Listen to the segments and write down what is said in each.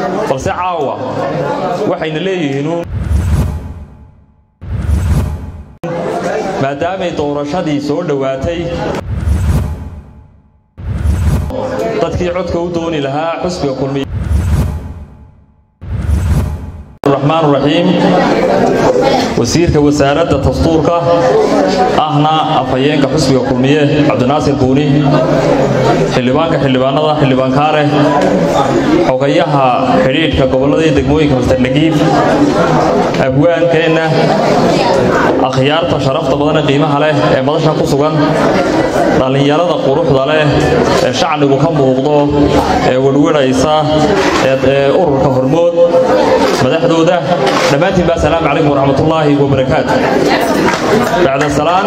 balse caawa waxayna leeyihiinuun maadaamay doorashadii soo dhowaatay dadkii codka u dooni lahaa xusbiga kulmiye raxmaan raxiim wasiirka wasaaradda dastuurka ahna afhayeenka xusbiga kulmiye cabdinaasir buuni xildhibaanka xildhibaanada xildhibaan kaare xogayaha xidhiidhka gobollada iyo degmooyinka mustardhagiib abwaankeenna akhyaarta sharafta badane qiimaha leh ee madasha ku sugan dhallinyarada quruxda leh ee shacnigu ka muuqdo ee werweraysa ee ururka hormood madaxdooda dhammaantiin ba asalaamu calaykum waraxmatullaahi wabarakaatu bacda salaan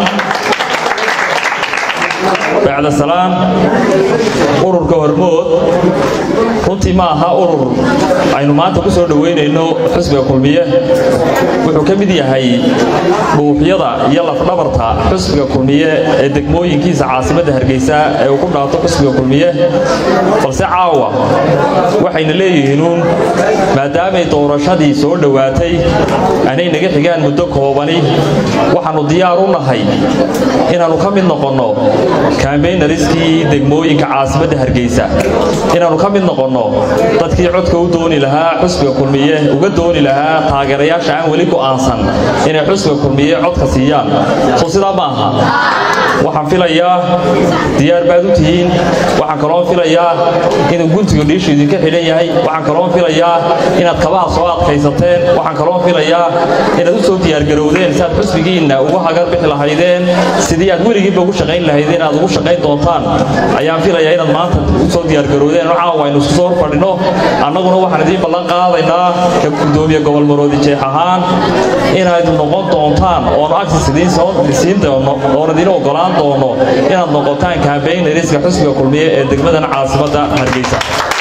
bacda salaan ururka hormood runtii ma aha urur aynu maanta ku soo dhoweynayno xusbiga kulmiye wuxuu ka mid yahay dhuufyada iyo lafdhabarta xusbiga kulmiye ee degmooyinkiisa caasimadda hargeysa ee uu ku dhaato xusbiga kulmiye balse caawa waxayna leeyihiinuun maadaamay doorashadii soo dhowaatay anay naga xigaan muddo koobani waxaannu diyaar u nahay inaannu ka mid noqonno kambeynariskii degmooyinka caasimadda hargeysa inaannu ka mid noqonno dadkii codka u dooni lahaa xusbiga kulmiye uga dooni lahaa taageerayaasha aan weli go'aansan inay xusbiga kulmiye codka siiyaan soo sidaa ma aha waxaan filayaa diyaar baad u tihiin waxaan kaloon filayaa inuu guntiga dhiishu idinka xidhan yahay waxaan kaloon filayaa inaad kabaha soo adkaysateen waxaan kaloon filayaa inaad u soo diyaargarowdeen si aad xusbigiinna uga hagar bixi lahaydeen sidii aad weligiinba ugu shaqayn lahaydeen aad ugu shaqayn doontaan ayaan filayaa inaad maanta u soo diyaargarowdeen caawa aynu isku soo horfadhino annaguna waxaan idiin ballan qaadaynaa ka gudoomiye gobol maroodi jeex ahaan inaad noqon doontaan oonu agsis idiin soo siin doono oon idiin ogolaan doono inaad noqotaan kambeynariska xusbiga kulmiye ee degmadan caasimadda hargeysa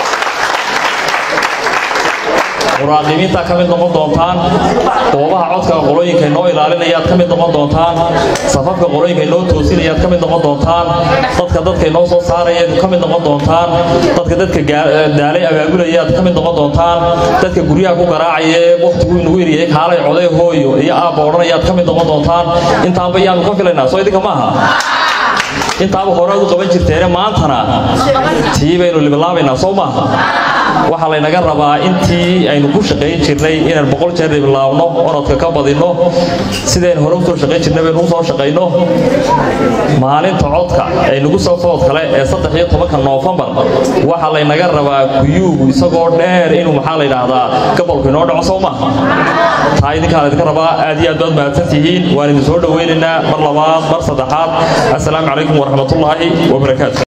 muraaqibiintaa ka mid noqon doontaan goobaha codka qolooyinka inoo ilaalinayaad ka mid noqon doontaan safafka qolooyinka inoo toosinayaad ka mid noqon doontaan dadka dadka inoo soo saarayaad ka mid noqon doontaan dadka dadka daalay abaabulayaad ka mid noqon doontaan dadka guryaha ku garaacaya ee wakhtigu inugu eriyay kaalay coday hooyo iyo aabba odhanayaad ka mid noqon doontaan intaanba yaanu ka filaynaa soo idinka maaha intaaba hore aad u qaban jirteene maantana tii baynu libilaabaynaa soo maaha waxaa laynaga rabaa intii aynu ku shaqayn jirnay inaan boqol jeer libilaabno orodka ka badinno sidayn hore usoo shaqayn jirnay baynu usoo shaqayno maalinta codka ee nagu soo food kale ee saddex iyo tobanka noofembar waxaa laynaga rabaa kuyuugu isagoo dheer inuu maxaa la yidhaahdaa gobolku inoo dhaco soo maaha taa idinkaa laydinka rabaa aad iyo aad baad mahadsan tihiin waan idin soo dhoweynaynaa mar labaad mar saddexaad assalaamu calaykum waraxmatullaahi wabarakaatu